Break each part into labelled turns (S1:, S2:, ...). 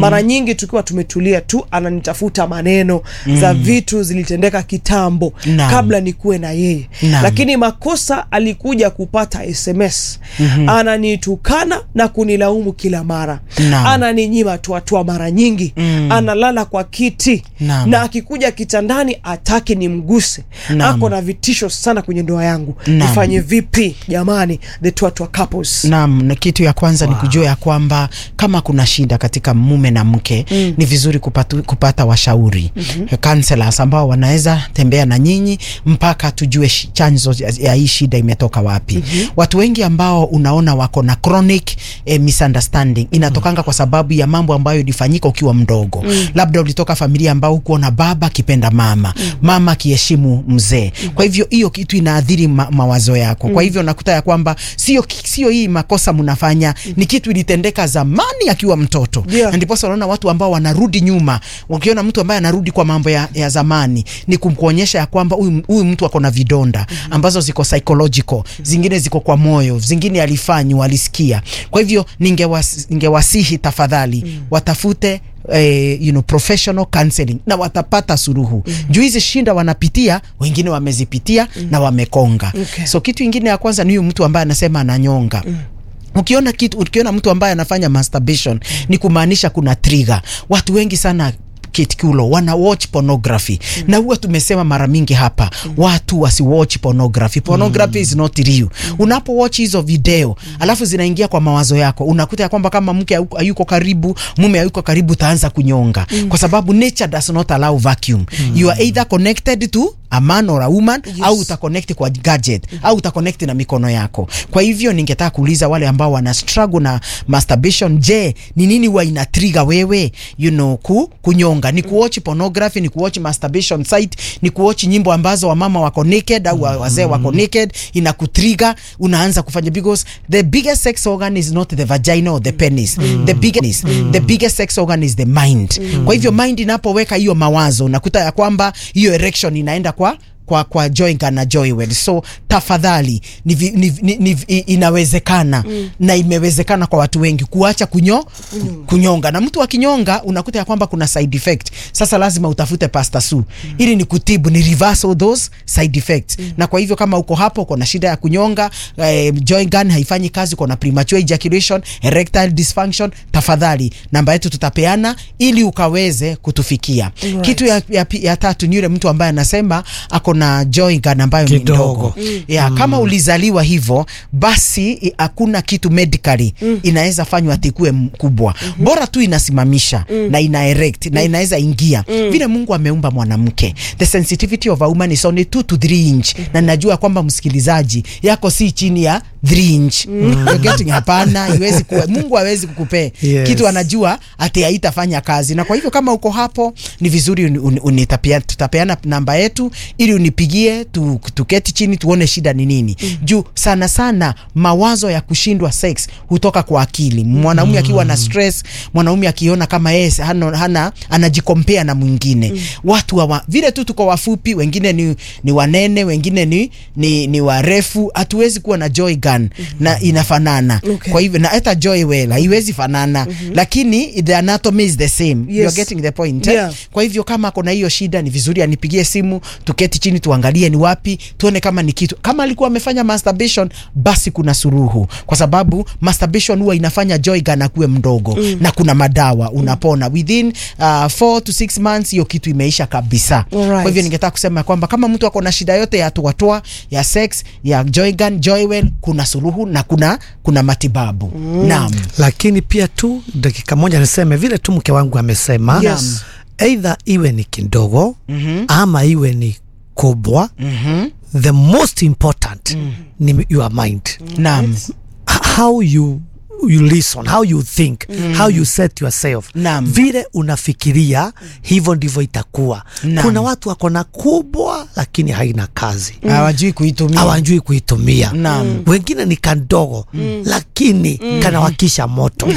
S1: mara nyingi tukiwa tumetulia tu ananitafuta maneno za vitu zilitendeka kitambo
S2: Naam.
S1: kabla nikuwe na yeye
S2: Naam.
S1: lakini makosa alikuja kupata sms ananitukana na kunilaumu kila mara
S2: Naam.
S1: ananinyima tuatua mara nyingi analala kwa kiti
S2: Naam.
S1: na akikuja kitandani ataki nimguse
S2: Naam.
S1: ako na vitisho sana kwenye ndoa yangu
S2: Naam.
S1: nifanye vipi jamani the tuatua couples
S2: Naam, na kitu ya kwanza ni kujua ya kwamba kama kuna shida katika mume na mke ni vizuri kupatu, kupata washauri counselors ambao wanaweza tembea na nyinyi mpaka tujue shi- chanzo ya- ya hii shida imetoka wapi. Watu wengi ambao unaona wako na chronic eh, misunderstanding inatokanga kwa sababu ya mambo ambayo ilifanyika ukiwa mdogo. Labda ulitoka familia ambao hukuona baba akipenda mama, mama akiheshimu mzee. Kwa hivyo hiyo kitu inaathiri ma, mawazo yako. Kwa hivyo nakuta ya kwamba sio sio hii makosa mnafanya ni kitu ilitendeka zamani akiwa mtoto.
S1: Yeah.
S2: Na ndiposa unaona watu ambao wanarudi nyuma, wakiona mtu ambaye anarudi kwa mambo ya, ya zamani ni kumkuonyesha ya kwamba huyu huyu mtu ako na vidonda ambazo ziko psychological, zingine ziko kwa moyo, zingine alifanywa, alisikia. Kwa hivyo ningewas, ningewasihi tafadhali watafute eh, you know, professional counseling na watapata suruhu juu hizi shinda wanapitia wengine wamezipitia na wamekonga
S1: Okay.
S2: so kitu ingine ya kwanza ni huyu mtu ambaye anasema ananyonga Ukiona kitu, ukiona mtu ambaye anafanya masturbation ni kumaanisha kuna trigger. Watu wengi sana kitikulo wana watch pornography na huwa tumesema mara mingi hapa watu wasi watch pornography. Pornography is not real. Unapo watch hizo video alafu zinaingia kwa mawazo yako, unakuta ya kwamba kama mke hayuko- hayuko karibu, mume hayuko karibu, utaanza kunyonga kwa sababu nature does not allow vacuum. You are either connected to a man or a woman au utaconnect kwa gadget au utaconnect na mikono yako. Kwa hivyo ningetaka kuuliza wale ambao wana struggle na masturbation, je, ni nini huwa ina trigger wewe you know, ku, kunyonga? Ni kuwatch pornography, ni kuwatch masturbation site, ni kuwatch nyimbo ambazo wamama wako naked au wa- wazee wako naked, ina kutrigger, unaanza kufanya because the biggest sex organ is not the vagina or the penis. The biggest the biggest sex organ is the mind. Kwa hivyo mind inapoweka hiyo mawazo, unakuta ya kwamba hiyo erection inaenda kwa kwa kwa Joinga na Joywell. So tafadhali ni, vi- ni, ni, ni, i- inawezekana na imewezekana kwa watu wengi kuacha kunyo kunyonga, na mtu akinyonga unakuta ya kwamba kuna side effect. Sasa lazima utafute Pastor Su ili ni kutibu ni reverse all those side effects. Na kwa hivyo kama uko hapo uko na shida ya kunyonga, eh, joint gun haifanyi kazi, uko na premature ejaculation, erectile dysfunction, tafadhali namba yetu tutapeana ili ukaweze kutufikia.
S1: Right.
S2: Kitu ya, ya, pi- ya tatu ni yule mtu ambaye anasema ako na joint gun ambayo ni
S3: Kidogo.
S2: ndogo ya, kama ulizaliwa hivyo basi i- hakuna kitu medically inaweza fanywa ati kuwe mkubwa bora tu inasimamisha na ina erect na inaweza ingia vile Mungu ameumba mwanamke the sensitivity of a woman is only 2 to 3 inch na najua kwamba msikilizaji yako si chini ya 3 inch You're getting hapana iwezi kuwa Mungu hawezi kukupea
S3: Yes.
S2: kitu anajua ati haitafanya kazi na kwa hivyo kama uko hapo ni vizuri uni- uni- unitapia- tutapeana namba yetu ili unipigie tu, tuketi chini tuone shida ni nini juu sana sana mawazo ya kushindwa sex hutoka kwa akili mwanaume akiwa na stress mwanaume akiona kama yeye hana, hana anajikompea na mwingine watu wa, vile tu tuko wafupi wengine ni, ni wanene wengine ni, ni, ni warefu hatuwezi kuwa na joy gun na inafanana
S1: Okay.
S2: kwa hivyo na hata joy well haiwezi fanana lakini the anatomy is the same
S1: Yes.
S2: you're getting the point
S1: Yeah.
S2: eh? kwa hivyo kama kuna hiyo shida ni vizuri anipigie simu tuketi chini tuangalie ni wapi tuone kama ni kitu kama alikuwa amefanya masturbation basi kuna suruhu kwa sababu masturbation huwa inafanya joy gun akuwe mdogo na kuna madawa unapona within uh, 4 to 6 months hiyo kitu imeisha kabisa
S1: Alright.
S2: kwa hivyo ningetaka kusema kwamba kama mtu ako na shida yote ya toatoa ya sex ya joy gun joywell kuna suruhu na kuna kuna matibabu naam
S3: lakini pia tu dakika moja niseme vile tu mke wangu amesema
S1: Yes.
S3: either iwe ni kidogo ama iwe ni kubwa
S2: Mhm.
S3: the most important ni your mind
S2: naam
S3: H- how you you listen how you think how you set yourself
S2: Naam.
S3: vile unafikiria hivyo ndivyo itakuwa
S2: Naam.
S3: kuna watu wako na kubwa lakini haina kazi
S2: hawajui kuitumia
S3: hawajui kuitumia
S2: Naam.
S3: wengine ni kandogo lakini kanawakisha moto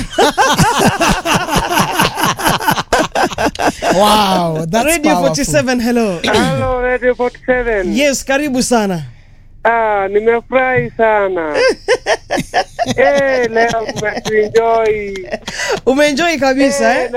S2: wow that's
S1: radio
S2: powerful.
S1: 47 hello
S4: Hello, Radio 47.
S1: yes karibu sana
S4: Ah, nimefurahi sana. eh, leo mmetuenjoy.
S1: umeenjoy kabisa eh?